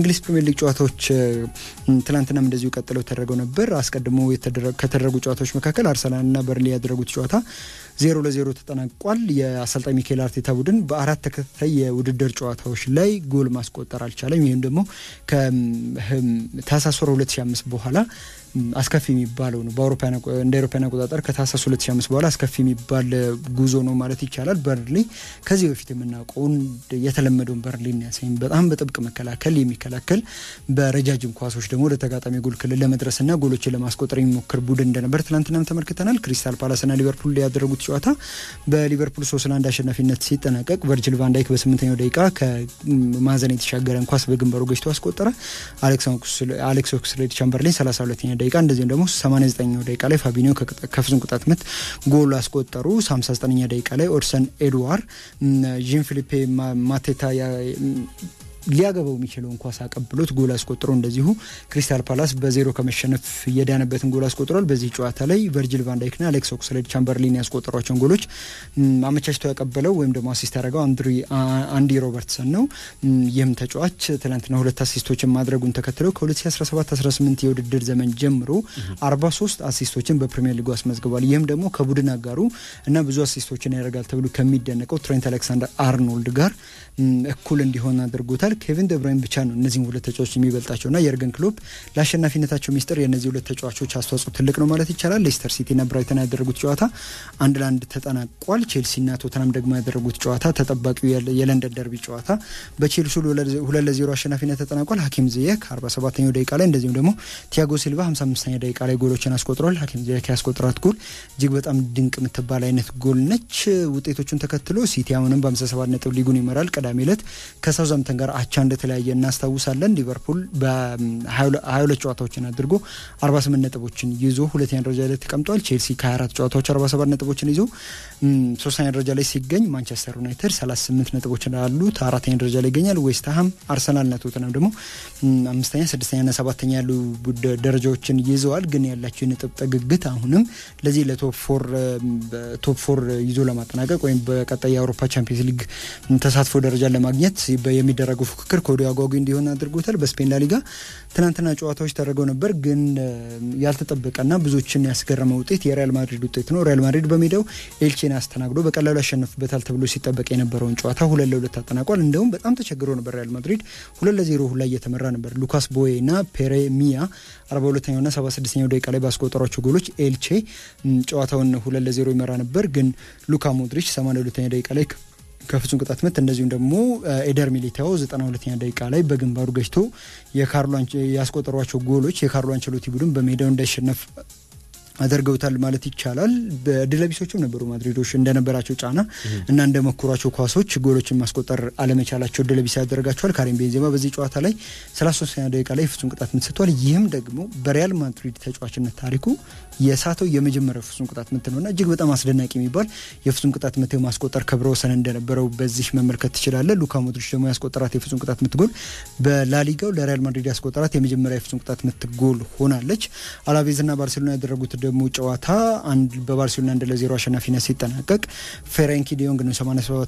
የእንግሊዝ ፕሪሚየር ሊግ ጨዋታዎች ትላንትናም እንደዚሁ ቀጥለው ተደርገው ነበር። አስቀድሞ ከተደረጉ ጨዋታዎች መካከል አርሰናልና በርንሊ ያደረጉት ጨዋታ ዜሮ ለዜሮ ተጠናቋል። የአሰልጣኝ ሚካኤል አርቴታ ቡድን በአራት ተከታታይ የውድድር ጨዋታዎች ላይ ጎል ማስቆጠር አልቻለም። ይህም ደግሞ ከታህሳስ ወር 2005 በኋላ አስከፊ የሚባለው ነው። በአውሮፓውያን እንደ አውሮፓውያን አቆጣጠር ከታህሳስ 2005 በኋላ አስከፊ የሚባል ጉዞ ነው ማለት ይቻላል። በርንሊ ከዚህ በፊት የምናውቀውን የተለመደውን በርንሊን ያሳይም በጣም በጥብቅ መከላከል የሚከላከል በረጃጅም ኳሶች ደግሞ ወደ ተጋጣሚ ጎል ክልል ለመድረስና ጎሎችን ለማስቆጠር የሚሞክር ቡድን እንደነበር ትናንትናም ተመልክተናል። ክሪስታል ፓላስና ሊቨርፑል ያደረጉት ጨዋታ በሊቨርፑል ሶስት ለአንድ አሸናፊነት ሲጠናቀቅ ቨርጅል ቫንዳይክ በስምንተኛው ደቂቃ ከማዕዘን የተሻገረን ኳስ በግንባሩ ገጭቶ አስቆጠረ። አሌክስ ኦክስሌድ ቻምበርሊን 32ኛ ደቂቃ እንደዚሁም ደግሞ 89ኛው ደቂቃ ላይ ፋቢኒዮ ከፍጹም ቅጣት ምት ጎል አስቆጠሩ። 59ኛ ደቂቃ ላይ ኦድሰን ኤድዋር ጂን ፊሊፔ ማቴታ ሊያገባው የሚችለውን ኳስ አቀብሎት ጎል አስቆጥሮ እንደዚሁ ክሪስታል ፓላስ በዜሮ ከመሸነፍ የዳነበትን ጎል አስቆጥሯል። በዚህ ጨዋታ ላይ ቨርጂል ቫንዳይክና አሌክስ ኦክስሌድ ቻምበርሊን ያስቆጠሯቸውን ጎሎች አመቻችቶ ያቀበለው ወይም ደግሞ አሲስት ያደረገው አንዲ ሮበርትሰን ነው። ይህም ተጫዋች ትናንትና ሁለት አሲስቶችን ማድረጉን ተከትለው ከ2017/18 የውድድር ዘመን ጀምሮ 43 አሲስቶችን በፕሪሚየር ሊጉ አስመዝግቧል። ይህም ደግሞ ከቡድን አጋሩ እና ብዙ አሲስቶችን ያደርጋል ተብሎ ከሚደነቀው ትሬንት አሌክሳንደር አርኖልድ ጋር እኩል እንዲሆን አድርጎታል። ኬቪን ደብራይን ብቻ ነው እነዚህም ሁለት ተጫዋቾች የሚበልጣቸውና የርገን ክሎፕ ለአሸናፊነታቸው ሚስጥር የእነዚህ ሁለት ተጫዋቾች አስተዋጽኦ ትልቅ ነው ማለት ይቻላል። ሌስተር ሲቲና ብራይተን ያደረጉት ጨዋታ አንድ ለአንድ ተጠናቋል። ቼልሲና ቶተናም ደግሞ ያደረጉት ጨዋታ ተጠባቂው የለንደን ደርቢ ጨዋታ በቼልሲ ሁለት ለዜሮ አሸናፊነት ተጠናቋል። ሀኪም ዚየክ 47ኛው ደቂቃ ላይ እንደዚሁም ደግሞ ቲያጎ ሲልቫ 55ኛ ደቂቃ ላይ ጎሎችን አስቆጥሯል። ሀኪም ዚየክ ያስቆጠራት ጎል እጅግ በጣም ድንቅ የምትባል አይነት ጎል ነች። ውጤቶቹን ተከትሎ ሲቲ አሁንም በ57 ነጥብ ሊጉን ይመራል። ቅዳሜ ዕለት ከሳውዛምተን ጋር አቻ እንደተለያየ እናስታውሳለን። ሊቨርፑል በ22 ጨዋታዎችን አድርጎ 48 ነጥቦችን ይዞ ሁለተኛ ደረጃ ላይ ተቀምጧል። ቼልሲ ከ24 ጨዋታዎች 47 ነጥቦችን ይዞ ሶስተኛ ደረጃ ላይ ሲገኝ፣ ማንቸስተር ዩናይትድ 38 ነጥቦችን አሉት አራተኛ ደረጃ ላይ ይገኛል። ዌስትሃም፣ አርሰናልና ቶተናም ደግሞ አምስተኛ፣ ስድስተኛና ሰባተኛ ያሉ ደረጃዎችን ይዘዋል። ግን ያላቸው የነጥብ ጥግግት አሁንም ለዚህ ለቶፕ ፎር ይዞ ለማጠናቀቅ ወይም በቀጣይ የአውሮፓ ቻምፒየንስ ሊግ ተሳትፎ ደረጃ ለማግኘት የሚደረገው ፉክክር ከወዲሁ አጓጊ እንዲሆን አድርጎታል። በስፔን ላሊጋ ትናንትና ጨዋታዎች ተደርገው ነበር፣ ግን ያልተጠበቀና ብዙዎችን ያስገረመ ውጤት የሪያል ማድሪድ ውጤት ነው። ሪያል ማድሪድ በሜዳው ኤልቼን አስተናግዶ በቀላሉ ያሸነፍበታል ተብሎ ሲጠበቅ የነበረውን ጨዋታ ሁለት ለሁለት አጠናቋል። እንደውም በጣም ተቸግሮ ነበር ሪያል ማድሪድ ሁለት ለዜሮ ሁላ እየተመራ ነበር። ሉካስ ቦዬ እና ፔሬ ሚያ አርባ ሁለተኛውና ሰባ ስድስተኛው ደቂቃ ላይ ባስቆጠሯቸው ጎሎች ኤልቼ ጨዋታውን ሁለት ለዜሮ ይመራ ነበር። ግን ሉካ ሞድሪች ሰማንያ ሁለተኛ ደቂቃ ላይ ከፍጹም ቅጣት ምት እንደዚሁም ደግሞ ኤደር ሚሊታኦ ዘጠና ሁለተኛ ደቂቃ ላይ በግንባሩ ገጭቶ የካርሎ ያስቆጠሯቸው ጎሎች የካርሎ አንቸሎቲ ቡድን በሜዳው እንዳይሸነፍ አድርገውታል ማለት ይቻላል። በድለቢሶችም ነበሩ ማድሪዶች እንደነበራቸው ጫና እና እንደመኩሯቸው ኳሶች ጎሎችን ማስቆጠር አለመቻላቸው ድለቢስ ያደረጋቸዋል። ካሪም ቤንዜማ በዚህ ጨዋታ ላይ 33ኛ ደቂቃ ላይ ፍጹም ቅጣት ምት ሰጥቷል። ይህም ደግሞ በሪያል ማድሪድ ተጫዋችነት ታሪኩ የሳተው የመጀመሪያው ፍጹም ቅጣት ምት ነውና እጅግ በጣም አስደናቂ የሚባል የፍጹም ቅጣት ምት ማስቆጠር ክብረ ወሰን እንደነበረው በዚህ መመልከት ትችላለ። ሉካ ሞድሪች ደግሞ ያስቆጠራት የፍጹም ቅጣት ምት ጎል በላሊጋው ለሪያል ማድሪድ ያስቆጠራት የመጀመሪያ የፍጹም ቅጣት ምት ጎል ሆናለች። አላቬዝና ባርሴሎና ያደረጉት ደግሞ ጨዋታ አንድ በባርሴሎና አንድ ለዜሮ አሸናፊነት ሲጠናቀቅ ፌሬንኪ ዲዮንግ ነው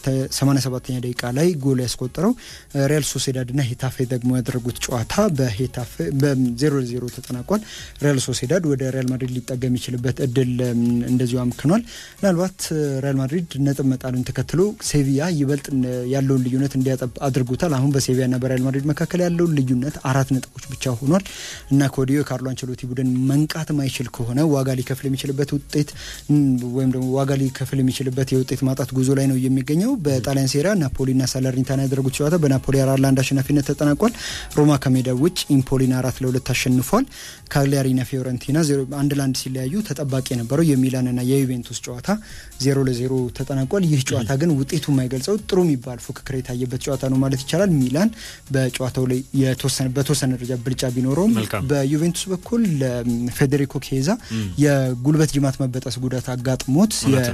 87ኛ ደቂቃ ላይ ጎል ያስቆጠረው። ሪያል ሶሴዳድና ሄታፌ ደግሞ ያደረጉት ጨዋታ በሄታፌ በዜሮ ለዜሮ ተጠናቋል። ሪያል ሶሴዳድ ወደ ሪያል ማድሪድ ሊጠጋ የሚችልበት እድል እንደዚሁ አምክኗል። ምናልባት ሪያል ማድሪድ ነጥብ መጣሉን ተከትሎ ሴቪያ ይበልጥ ያለውን ልዩነት እንዲያጠብ አድርጎታል። አሁን በሴቪያና በሪያል ማድሪድ መካከል ያለውን ልዩነት አራት ነጥቦች ብቻ ሆኗል እና ከወዲሁ የካርሎ አንቸሎቲ ቡድን መንቃት ማይችል ከሆነ ዋጋ ሊከፍል የሚችልበት ውጤት ወይም ደግሞ ዋጋ ሊከፍል የሚችልበት የውጤት ማጣት ጉዞ ላይ ነው የሚገኘው። በጣሊያን ሴሪያ ናፖሊና ሳለርኒታና ያደረጉት ጨዋታ በናፖሊ አራት ለአንድ አሸናፊነት ተጠናቋል። ሮማ ከሜዳ ውጭ ኢምፖሊን አራት ለሁለት አሸንፏል። ካግሊያሪና ፊዮረንቲና አንድ ለአንድ ሲለያዩ ተጠባቂ የነበረው የሚላንና የዩቬንቱስ ጨዋታ ዜሮ ለዜሮ ተጠናቋል። ይህ ጨዋታ ግን ውጤቱ የማይገልጸው ጥሩ የሚባል ፉክክር የታየበት ጨዋታ ነው ማለት ይቻላል። ሚላን በጨዋታው ላይ በተወሰነ ደረጃ ብልጫ ቢኖረውም በዩቬንቱስ በኩል ፌዴሪኮ ኬዛ የጉልበት ጅማት መበጠስ ጉዳት አጋጥሞት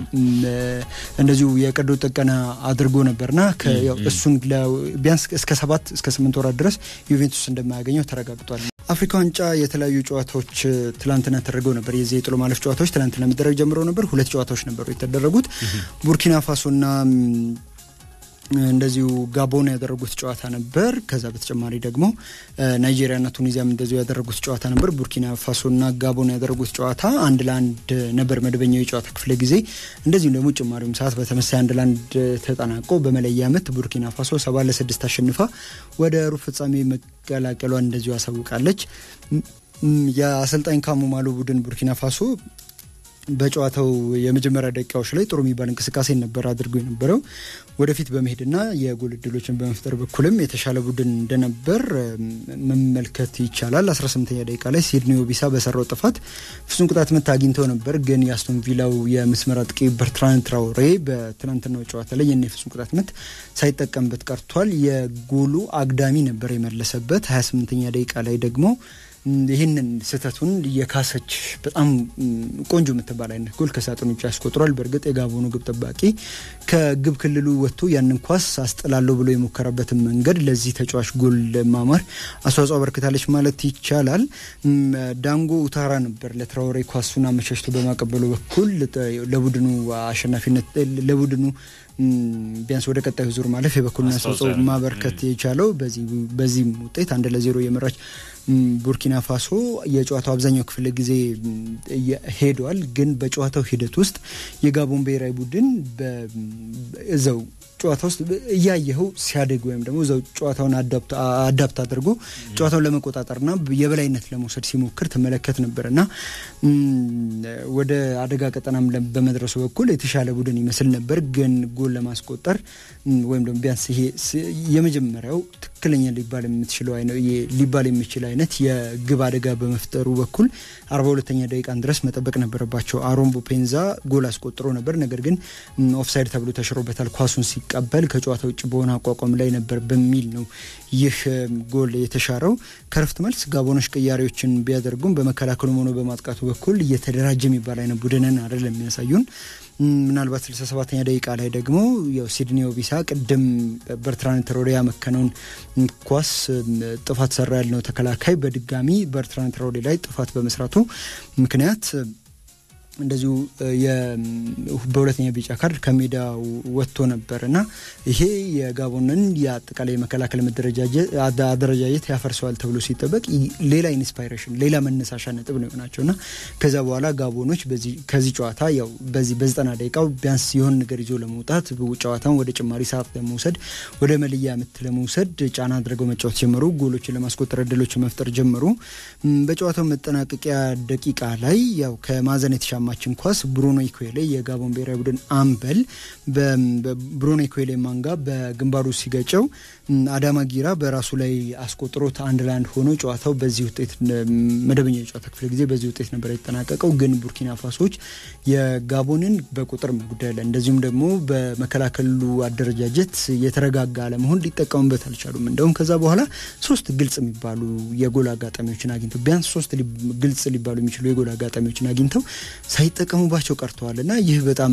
እንደዚሁ የቀዶ ጥገና አድርጎ ነበርና እሱን ቢያንስ እስከ ሰባት እስከ ስምንት ወራት ድረስ ዩቬንቱስ እንደማያገኘው ተረጋግጧል። አፍሪካ ዋንጫ የተለያዩ ጨዋታዎች ትላንትና ተደርገው ነበር። የዚህ የጥሎ ማለፍ ጨዋታዎች ትላንትና መደረግ ጀምረው ነበር። ሁለት ጨዋታዎች ነበሩ የተደረጉት ቡርኪና ፋሶና እንደዚሁ ጋቦን ያደረጉት ጨዋታ ነበር። ከዛ በተጨማሪ ደግሞ ናይጄሪያና ቱኒዚያም እንደዚሁ ያደረጉት ጨዋታ ነበር። ቡርኪና ፋሶና ጋቦን ያደረጉት ጨዋታ አንድ ለአንድ ነበር መደበኛው የጨዋታ ክፍለ ጊዜ። እንደዚሁም ደግሞ ጭማሪውም ሰዓት በተመሳይ አንድ ለአንድ ተጠናቆ በመለያ ምት ቡርኪና ፋሶ ሰባ ለስድስት አሸንፋ ወደ ሩብ ፍጻሜ መቀላቀሏን እንደዚሁ አሳውቃለች። የአሰልጣኝ ካሙማሎ ቡድን ቡርኪና ፋሶ በጨዋታው የመጀመሪያ ደቂቃዎች ላይ ጥሩ የሚባል እንቅስቃሴ ነበር አድርጎ የነበረው ወደፊት በመሄድና የጎል እድሎችን በመፍጠር በኩልም የተሻለ ቡድን እንደነበር መመልከት ይቻላል። 18ኛ ደቂቃ ላይ ሲድኒ ኦቢሳ በሰራው ጥፋት ፍጹም ቅጣት ምት አግኝተው ነበር። ግን የአስቶን ቪላው የመስመር አጥቂ በርትራን ትራውሬ በትናንትናው ጨዋታ ላይ የኔ ፍጹም ቅጣት ምት ሳይጠቀምበት ቀርቷል። የጎሉ አግዳሚ ነበር የመለሰበት። 28ኛ ደቂቃ ላይ ደግሞ ይህንን ስህተቱን የካሰች በጣም ቆንጆ የምትባል አይነት ጎል ከሳጥን ውጭ ያስቆጥሯል። በእርግጥ የጋቦኑ ግብ ጠባቂ ከግብ ክልሉ ወጥቶ ያንን ኳስ አስጥላለሁ ብሎ የሞከረበትን መንገድ ለዚህ ተጫዋች ጎል ማማር አስተዋጽኦ አበርክታለች ማለት ይቻላል። ዳንጎ ኡታራ ነበር ለትራውሬ ኳሱን አመቻችቶ በማቀበሉ በኩል ለቡድኑ አሸናፊነት ለቡድኑ ቢያንስ ወደ ቀጣዩ ዙር ማለፍ የበኩሉን አስተዋጽኦ ማበርከት የቻለው በዚህም ውጤት አንድ ለዜሮ የመራች ቡርኪና ፋሶ የጨዋታው አብዛኛው ክፍለ ጊዜ ሄዷል። ግን በጨዋታው ሂደት ውስጥ የጋቦን ብሔራዊ ቡድን እዛው ጨዋታ ውስጥ እያየኸው ሲያደግ ወይም ደግሞ እዛው ጨዋታውን አዳፕት አድርጎ ጨዋታውን ለመቆጣጠርና የበላይነት ለመውሰድ ሲሞክር ትመለከት ነበር እና ወደ አደጋ ቀጠናም በመድረሱ በኩል የተሻለ ቡድን ይመስል ነበር። ግን ጎል ለማስቆጠር ወይም ደግሞ ቢያንስ ይሄ የመጀመሪያው ትክክለኛ ሊባል የምትችለው ሊባል የሚችል አይነት የግብ አደጋ በመፍጠሩ በኩል አርባ ሁለተኛ ደቂቃን ድረስ መጠበቅ ነበረባቸው። አሮን ቦፔንዛ ጎል አስቆጥሮ ነበር። ነገር ግን ኦፍሳይድ ተብሎ ተሽሮበታል። ኳሱን ሲቀበል ከጨዋታ ውጭ በሆነ አቋቋም ላይ ነበር በሚል ነው ይህ ጎል የተሻረው። ከረፍት መልስ ጋቦኖች ቅያሬዎችን ቢያደርጉም በመከላከሉም ሆነ በማጥቃቱ በኩል እየተደራጀ የሚባል አይነት ቡድንን አይደለም የሚያሳዩን። ምናልባት 67ኛ ደቂቃ ላይ ደግሞ ያው ሲድኒ ኦቢሳ ቅድም በርትራን ትራውሬ ያመከነውን ኳስ ጥፋት ሰራ ያልነው ተከላካይ በድጋሚ በርትራን ትራውሬ ላይ ጥፋት በመስራቱ ምክንያት እንደዚሁ በሁለተኛ ቢጫ ካርድ ከሜዳ ወጥቶ ነበር እና ይሄ የጋቦንን የአጠቃላይ የመከላከል አደረጃጀት ያፈርሰዋል ተብሎ ሲጠበቅ ሌላ ኢንስፓይሬሽን ሌላ መነሳሻ ነጥብ ነው የሆናቸው እና ከዛ በኋላ ጋቦኖች ከዚህ ጨዋታ ያው በዚህ በዘጠና ደቂቃው ቢያንስ የሆን ነገር ይዞ ለመውጣት ጨዋታውን ወደ ጭማሪ ሰዓት ለመውሰድ ወደ መልያ ምት ለመውሰድ ጫና አድርገው መጫወት ጀመሩ። ጎሎችን ለማስቆጠር እድሎችን መፍጠር ጀመሩ። በጨዋታው መጠናቀቂያ ደቂቃ ላይ ያው ከማዘን የተሻ ማችን ኳስ ብሩኖ ኢኩዌሌ የጋቦን ብሔራዊ ቡድን አምበል በብሩኖ ኢኩዌሌ ማንጋ በግንባሩ ሲገጨው አዳማ ጊራ በራሱ ላይ አስቆጥሮት አንድ ለአንድ ሆኖ ጨዋታው በዚህ ውጤት መደበኛ የጨዋታ ክፍለ ጊዜ በዚህ ውጤት ነበር የተጠናቀቀው። ግን ቡርኪና ፋሶች የጋቦንን በቁጥር መጉደል እንደዚሁም ደግሞ በመከላከሉ አደረጃጀት የተረጋጋ አለመሆን ሊጠቀሙበት አልቻሉም። እንደውም ከዛ በኋላ ሶስት ግልጽ የሚባሉ የጎል አጋጣሚዎችን አግኝተው ቢያንስ ሶስት ግልጽ ሊባሉ የሚችሉ የጎል አጋጣሚዎችን አግኝተው ሳይጠቀሙባቸው ቀርተዋል እና ይህ በጣም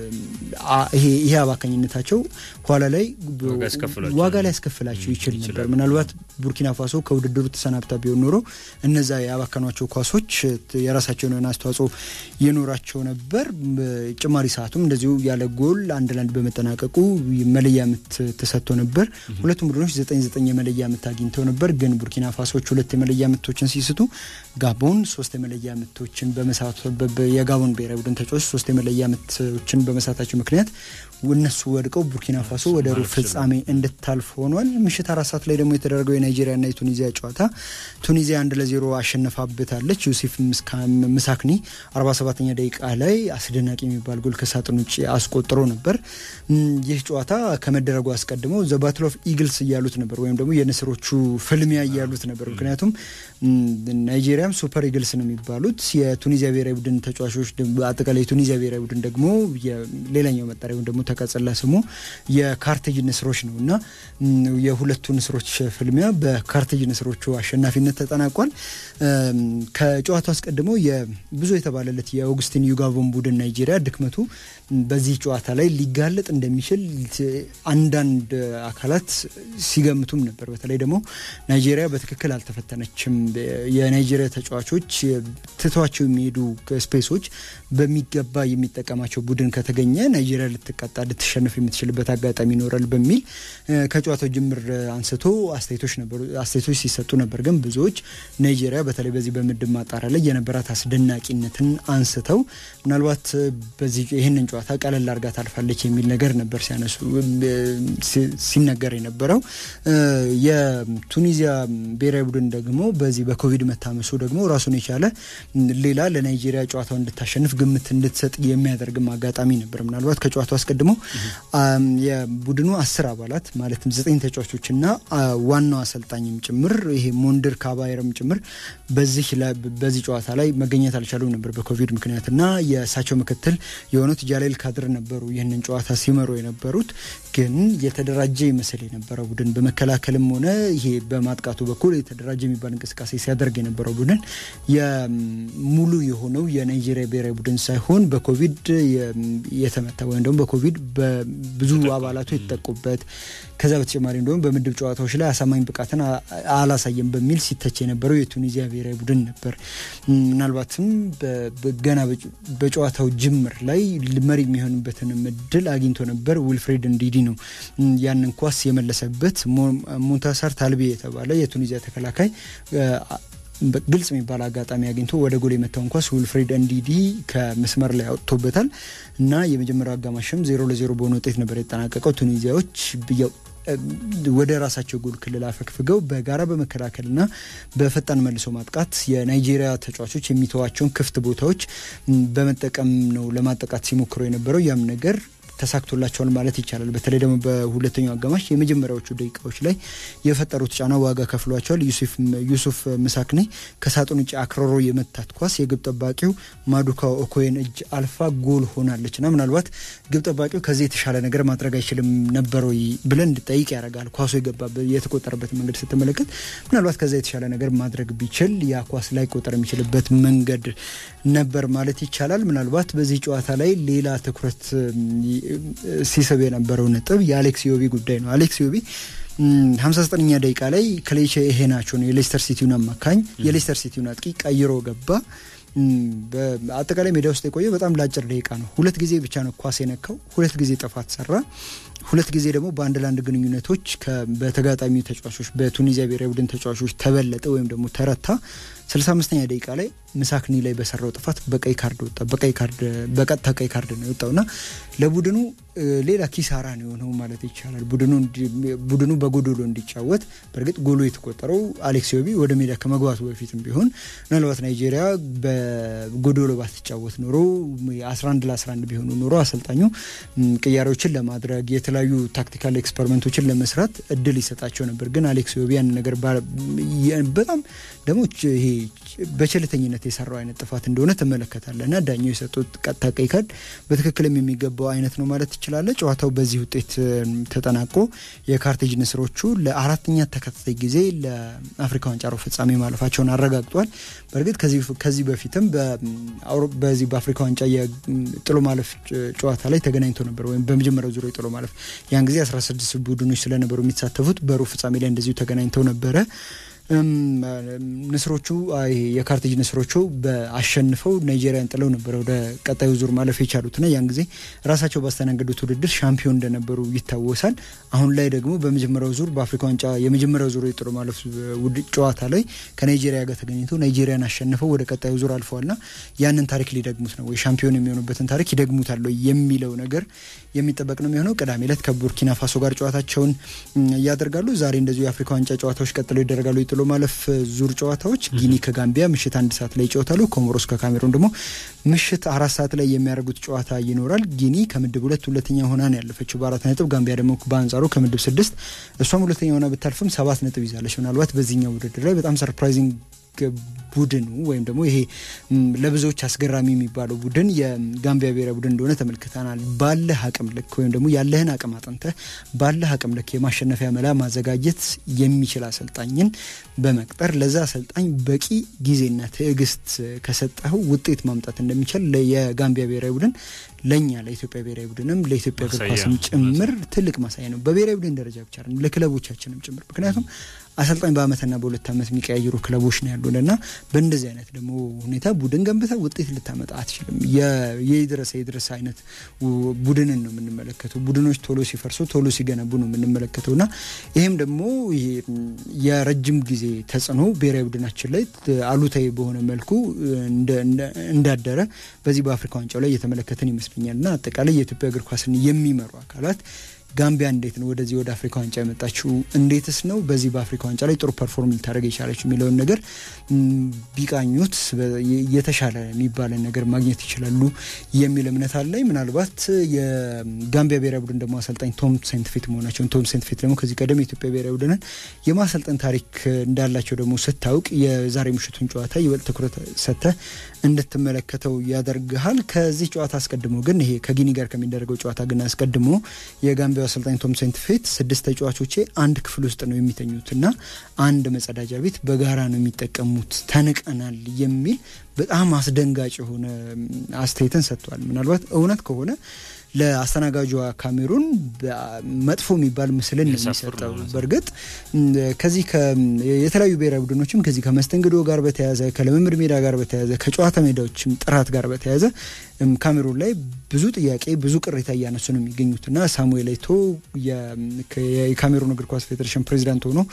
ይሄ አባካኝነታቸው ኋላ ላይ ዋጋ ላይ ያስከፍላቸው ይችል ነበር። ምናልባት ቡርኪና ፋሶ ከውድድሩ ተሰናብታ ቢሆን ኖሮ እነዛ ያባከኗቸው ኳሶች የራሳቸውን የሆነ አስተዋጽኦ የኖራቸው ነበር። ጭማሪ ሰዓቱም እንደዚሁ ያለ ጎል አንድ ለአንድ በመጠናቀቁ መለያ ምት ተሰጥቶ ነበር። ሁለቱም ቡድኖች ዘጠኝ ዘጠኝ የመለያ ምት አግኝተው ነበር። ግን ቡርኪና ፋሶች ሁለት የመለያ ምቶችን ሲስቱ ጋቦን ሶስት የመለያ ምቶችን በመሳቱ የጋቦን ብሔራዊ ቡድን ተጫዋች ሶስት የመለያ ምቶችን በመሳታቸው ምክንያት እነሱ ወድቀው ቡርኪና ፋሶ ወደ ሩብ ፍጻሜ እንድታልፍ ሆኗል። ምሽት አራት ሰዓት ላይ ደግሞ የተደረገው የናይጄሪያና የቱኒዚያ ጨዋታ ቱኒዚያ አንድ ለዜሮ አሸነፋበታለች። ዩሲፍ ምሳክኒ 47ኛ ደቂቃ ላይ አስደናቂ የሚባል ጎል ከሳጥን ውጭ አስቆጥሮ ነበር። ይህ ጨዋታ ከመደረጉ አስቀድሞ ዘ ባትል ኦፍ ኢግልስ እያሉት ነበር፣ ወይም ደግሞ የንስሮቹ ፍልሚያ እያሉት ነበር። ምክንያቱም ናይጄሪያም ሱፐር ኢግልስ ነው የሚባሉት የቱኒዚያ ብሔራዊ ቡድን ተጫዋቾች አጠቃላይ የቱኒዚያ ብሔራዊ ቡድን ደግሞ ሌላኛው መጠሪያ ወይም ደግሞ ተቀጽላ ስሙ የካርቴጅ ንስሮች ነው እና የሁለቱ ንስሮች ፍልሚያ በካርቴጅ ንስሮቹ አሸናፊነት ተጠናቋል። ከጨዋታው አስቀድሞ ብዙ የተባለለት የኦግስቲን ዩጋቮን ቡድን ናይጄሪያ ድክመቱ በዚህ ጨዋታ ላይ ሊጋለጥ እንደሚችል አንዳንድ አካላት ሲገምቱም ነበር። በተለይ ደግሞ ናይጄሪያ በትክክል አልተፈተነችም። የናይጄሪያ ተጫዋቾች ትተዋቸው የሚሄዱ ስፔሶች ጨዋታዎች በሚገባ የሚጠቀማቸው ቡድን ከተገኘ ናይጄሪያ ልትቀጣ ልትሸንፍ የምትችልበት አጋጣሚ ይኖራል በሚል ከጨዋታው ጅምር አንስቶ አስተያየቶች ነበሩ አስተያየቶች ሲሰጡ ነበር። ግን ብዙዎች ናይጄሪያ በተለይ በዚህ በምድብ ማጣሪያ ላይ የነበራት አስደናቂነትን አንስተው ምናልባት በዚህ ይህንን ጨዋታ ቀለል አድርጋ ታልፋለች የሚል ነገር ነበር ሲያነሱ ሲነገር የነበረው። የቱኒዚያ ብሔራዊ ቡድን ደግሞ በዚህ በኮቪድ መታመሱ ደግሞ ራሱን የቻለ ሌላ ለናይጄሪያ ጨዋታው እንድታሸንፍ ግምት እንድትሰጥ የሚያደርግም አጋጣሚ ነበር። ምናልባት ከጨዋታው አስቀድሞ የቡድኑ አስር አባላት ማለትም ዘጠኝ ተጫዋቾችና ዋናው አሰልጣኝም ጭምር ይሄ ሞንድር ካባይረም ጭምር በዚህ በዚህ ጨዋታ ላይ መገኘት አልቻሉም ነበር በኮቪድ ምክንያት እና የእሳቸው ምክትል የሆኑት ጃሌል ካድር ነበሩ ይህንን ጨዋታ ሲመሩ የነበሩት። ግን የተደራጀ ይመስል የነበረው ቡድን በመከላከልም ሆነ ይሄ በማጥቃቱ በኩል የተደራጀ የሚባል እንቅስቃሴ ሲያደርግ የነበረው ቡድን የሙሉ የሆነው የናይጄሪያ ብሔራዊ ቡድን ሳይሆን በኮቪድ የተመታ ወይም ደግሞ በኮቪድ ብዙ አባላቱ የተጠቁበት ከዛ በተጨማሪ እንደሁም በምድብ ጨዋታዎች ላይ አሳማኝ ብቃትን አላሳየም በሚል ሲተች የነበረው የቱኒዚያ ብሔራዊ ቡድን ነበር። ምናልባትም ገና በጨዋታው ጅምር ላይ መሪ የሚሆንበትን እድል አግኝቶ ነበር። ዊልፍሬድ እንዲዲ ነው ያንን ኳስ የመለሰበት። ሞንታሳር ታልቤ የተባለ የቱኒዚያ ተከላካይ ግልጽ የሚባል አጋጣሚ አግኝቶ ወደ ጎል የመታውን ኳስ ዊልፍሬድ እንዲዲ ከመስመር ላይ አውጥቶበታል እና የመጀመሪያው አጋማሽም ዜሮ ለዜሮ በሆነ ውጤት ነበር የተጠናቀቀው። ቱኒዚያዎች ወደ ራሳቸው ጎል ክልል አፈግፍገው በጋራ በመከላከልና በፈጣን መልሶ ማጥቃት የናይጄሪያ ተጫዋቾች የሚተዋቸውን ክፍት ቦታዎች በመጠቀም ነው ለማጠቃት ሲሞክሩ የነበረው ያም ነገር ተሳክቶላቸዋል ማለት ይቻላል። በተለይ ደግሞ በሁለተኛው አጋማሽ የመጀመሪያዎቹ ደቂቃዎች ላይ የፈጠሩት ጫና ዋጋ ከፍሏቸዋል። ዩሱፍ ምሳክኔ ከሳጥን ውጭ አክሮሮ የመታት ኳስ የግብ ጠባቂው ማዱካ ኦኮየን እጅ አልፋ ጎል ሆናለች እና ምናልባት ግብ ጠባቂው ከዚህ የተሻለ ነገር ማድረግ አይችልም ነበር ወይ ብለን እንድጠይቅ ያደርጋል። ኳሱ የገባበት የተቆጠረበት መንገድ ስትመለከት ምናልባት ከዛ የተሻለ ነገር ማድረግ ቢችል ያ ኳስ ላይ ቆጠር የሚችልበት መንገድ ነበር ማለት ይቻላል። ምናልባት በዚህ ጨዋታ ላይ ሌላ ትኩረት ሲስብ የነበረው ነጥብ የአሌክስ ዮቢ ጉዳይ ነው። አሌክስ ዮቢ ሀምሳ ዘጠነኛ ደቂቃ ላይ ክሌቼ ይሄናቸውን የሌስተር ሲቲውን አማካኝ የሌስተር ሲቲውን አጥቂ ቀይሮ ገባ። በአጠቃላይ ሜዳ ውስጥ የቆየው በጣም ለአጭር ደቂቃ ነው። ሁለት ጊዜ ብቻ ነው ኳስ የነካው። ሁለት ጊዜ ጥፋት ሰራ። ሁለት ጊዜ ደግሞ በአንድ ለአንድ ግንኙነቶች በተጋጣሚ ተጫዋቾች በቱኒዚያ ብሔራዊ ቡድን ተጫዋቾች ተበለጠ ወይም ደግሞ ተረታ። ስልሳ አምስተኛ ደቂቃ ላይ ምሳክኒ ላይ በሰራው ጥፋት በቀይ ካርድ ወጣ። በቀይ ካርድ በቀጥታ ቀይ ካርድ ነው የወጣው እና ለቡድኑ ሌላ ኪሳራ ነው የሆነው ማለት ይቻላል። ቡድኑ በጎዶሎ እንዲጫወት በእርግጥ ጎሎ የተቆጠረው አሌክስ ዮቢ ወደ ሜዳ ከመግባቱ በፊትም ቢሆን ምናልባት ናይጄሪያ በጎዶሎ ባትጫወት ኖሮ 11 ለ11 ቢሆኑ ኖሮ አሰልጣኙ ቅያሬዎችን ለማድረግ የተለያዩ ታክቲካል ኤክስፐሪመንቶችን ለመስራት እድል ይሰጣቸው ነበር። ግን አሌክስ ዮቢ ያን ነገር በጣም ደግሞ ይሄ በቸልተኝነት የሰራው አይነት ጥፋት እንደሆነ ትመለከታለህ እና ዳኛው የሰጡት ቀጥታ ቀይ ካርድ በትክክልም የሚገባው አይነት ነው ማለት ትችላለህ። ጨዋታው በዚህ ውጤት ተጠናቆ የካርቴጅ ንስሮቹ ለአራተኛ ተከታታይ ጊዜ ለአፍሪካ ዋንጫ ሩብ ፍጻሜ ማለፋቸውን አረጋግጧል። በእርግጥ ከዚህ በፊትም በዚህ በአፍሪካ ዋንጫ የጥሎ ማለፍ ጨዋታ ላይ ተገናኝቶ ነበር ወይም በመጀመሪያው ዙር የጥሎ ማለፍ ያን ጊዜ 16 ቡድኖች ስለነበሩ የሚሳተፉት በሩብ ፍጻሜ ላይ እንደዚሁ ተገናኝተው ነበረ። ንስሮቹ የካርቴጅ ንስሮቹ በአሸንፈው ናይጄሪያን ጥለው ነበረ ወደ ቀጣዩ ዙር ማለፍ የቻሉትና ያን ጊዜ ራሳቸው ባስተናገዱት ውድድር ሻምፒዮን እንደነበሩ ይታወሳል። አሁን ላይ ደግሞ በመጀመሪያው ዙር በአፍሪካ ዋንጫ የመጀመሪያው ዙር የጥሎ ማለፍ ጨዋታ ላይ ከናይጄሪያ ጋር ተገኝተው ናይጄሪያን አሸንፈው ወደ ቀጣዩ ዙር አልፈዋልና ያንን ታሪክ ሊደግሙት ነው ወይ ሻምፒዮን የሚሆኑበትን ታሪክ ይደግሙታል የሚለው ነገር የሚጠበቅ ነው የሚሆነው። ቅዳሜ ዕለት ከቡርኪና ፋሶ ጋር ጨዋታቸውን እያደርጋሉ። ዛሬ እንደዚሁ የአፍሪካ ዋንጫ ጨዋታዎች ቀጥለው ይደረጋሉ። የጥሎ ማለፍ ዙር ጨዋታዎች ጊኒ ከጋምቢያ ምሽት አንድ ሰዓት ላይ ይጫወታሉ። ኮሞሮስ ከካሜሩን ደግሞ ምሽት አራት ሰዓት ላይ የሚያደርጉት ጨዋታ ይኖራል። ጊኒ ከምድብ ሁለት ሁለተኛ ሆና ነው ያለፈችው በአራት ነጥብ። ጋምቢያ ደግሞ በአንጻሩ ከምድብ ስድስት እሷም ሁለተኛ ሆና ብታልፍም ሰባት ነጥብ ይዛለች። ምናልባት በዚህኛው ውድድር ላይ በጣም ሰርፕራይዚንግ ቡድኑ ወይም ደግሞ ይሄ ለብዙዎች አስገራሚ የሚባለው ቡድን የጋምቢያ ብሔራዊ ቡድን እንደሆነ ተመልክተናል። ባለህ አቅም ልክ ወይም ደግሞ ያለህን አቅም አጥንተህ ባለህ አቅም ልክ የማሸነፊያ መላ ማዘጋጀት የሚችል አሰልጣኝን በመቅጠር ለዛ አሰልጣኝ በቂ ጊዜና ትዕግስት ከሰጠኸው ውጤት ማምጣት እንደሚችል የጋምቢያ ብሔራዊ ቡድን ለእኛ ለኢትዮጵያ ብሔራዊ ቡድንም ለኢትዮጵያ እግር ኳስም ጭምር ትልቅ ማሳያ ነው። በብሔራዊ ቡድን ደረጃ ብቻ ለክለቦቻችንም ጭምር ምክንያቱም አሰልጣኝ በአመትና በሁለት ዓመት የሚቀያየሩ ክለቦች ነው ያሉን እና በእንደዚህ አይነት ደግሞ ሁኔታ ቡድን ገንብተ ውጤት ልታመጣ አትችልም። የድረስ የድረስ አይነት ቡድንን ነው የምንመለከተው። ቡድኖች ቶሎ ሲፈርሱ ቶሎ ሲገነቡ ነው የምንመለከተው እና ይህም ደግሞ የረጅም ጊዜ ተጽዕኖ ብሔራዊ ቡድናችን ላይ አሉታዊ በሆነ መልኩ እንዳደረ በዚህ በአፍሪካ ዋንጫው ላይ እየተመለከትን ይመስለኛል እና አጠቃላይ የኢትዮጵያ እግር ኳስን የሚመሩ አካላት ጋምቢያ እንዴት ነው ወደዚህ ወደ አፍሪካ ዋንጫ የመጣችው? እንዴትስ ነው በዚህ በአፍሪካ ዋንጫ ላይ ጥሩ ፐርፎርም ልታደርግ የቻለችው የሚለውን ነገር ቢቃኙት የተሻለ የሚባለን ነገር ማግኘት ይችላሉ የሚል እምነት አለኝ። ምናልባት የጋምቢያ ብሔራዊ ቡድን ደግሞ አሰልጣኝ ቶም ሴንትፌት መሆናቸውን ቶም ሴንትፌት ደግሞ ከዚህ ቀደም የኢትዮጵያ ብሔራዊ ቡድንን የማሰልጠን ታሪክ እንዳላቸው ደግሞ ስታውቅ የዛሬ ምሽቱን ጨዋታ ይበልጥ ትኩረት ሰጥተህ እንድትመለከተው ያደርግሃል። ከዚህ ጨዋታ አስቀድሞ ግን ይሄ ከጊኒ ጋር ከሚደረገው ጨዋታ ግን አስቀድሞ የጋምቢያ አሰልጣኝ ቶም ሴንትፌት ስድስት ተጫዋቾቼ አንድ ክፍል ውስጥ ነው የሚተኙት እና አንድ መጸዳጃ ቤት በጋራ ነው የሚጠቀሙት፣ ተንቀናል የሚል በጣም አስደንጋጭ የሆነ አስተያየትን ሰጥቷል። ምናልባት እውነት ከሆነ ለአስተናጋጇ ካሜሩን መጥፎ የሚባል ምስልን የሚሰጠው በእርግጥ ከዚህ የተለያዩ ብሔራዊ ቡድኖችም ከዚህ ከመስተንግዶ ጋር በተያያዘ ከልምምድ ሜዳ ጋር በተያያዘ ከጨዋታ ሜዳዎችም ጥራት ጋር በተያያዘ ካሜሩን ላይ ብዙ ጥያቄ ብዙ ቅሬታ እያነሱ ነው የሚገኙትና ሳሙኤል ኤቶ የካሜሩን እግር ኳስ ፌዴሬሽን ፕሬዚዳንት ሆኖ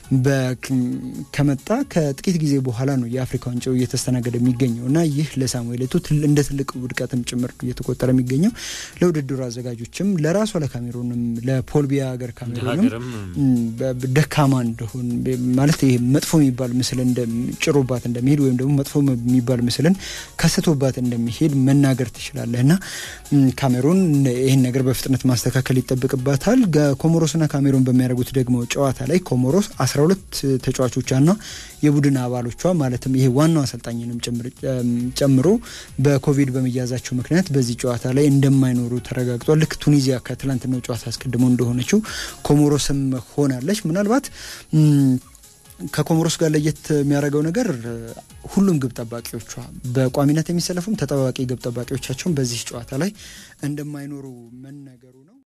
ከመጣ ከጥቂት ጊዜ በኋላ ነው የአፍሪካ ዋንጫው እየተስተናገደ የሚገኘው እና ይህ ለሳሙኤል ኤቶ እንደ ትልቅ ውድቀትም ጭምር እየተቆጠረ የሚገኘው ለውድድሩ አዘጋጆችም ለራሷ ለካሜሩንም ለፖል ቢያ ሀገር ካሜሩንም ደካማ እንደሆን ማለት ይሄ መጥፎ የሚባል ምስልን ጭሮባት እንደሚሄድ ወይም ደግሞ መጥፎ የሚባል ምስልን ከስቶባት እንደሚሄድ መናገር ትችላለህ እና ካሜሩን ይህን ነገር በፍጥነት ማስተካከል ይጠብቅባታል። ኮሞሮስና ካሜሩን በሚያደርጉት ደግሞ ጨዋታ ላይ ኮሞሮስ 12 ተጫዋቾቿና የቡድን አባሎቿ ማለትም ይሄ ዋናው አሰልጣኝንም ጨምሮ በኮቪድ በመያዛቸው ምክንያት በዚህ ጨዋታ ላይ እንደማይኖሩ ተረጋግጧል። ልክ ቱኒዚያ ከትላንትናው ጨዋታ አስቀድሞ እንደሆነችው ኮሞሮስም ሆናለች። ምናልባት ከኮሞሮስ ጋር ለየት የሚያደርገው ነገር ሁሉም ግብ ጠባቂዎቿ በቋሚነት የሚሰለፉም ተጠባባቂ ግብ ጠባቂዎቻቸውን በዚህ ጨዋታ ላይ እንደማይኖሩ መነገሩ ነው።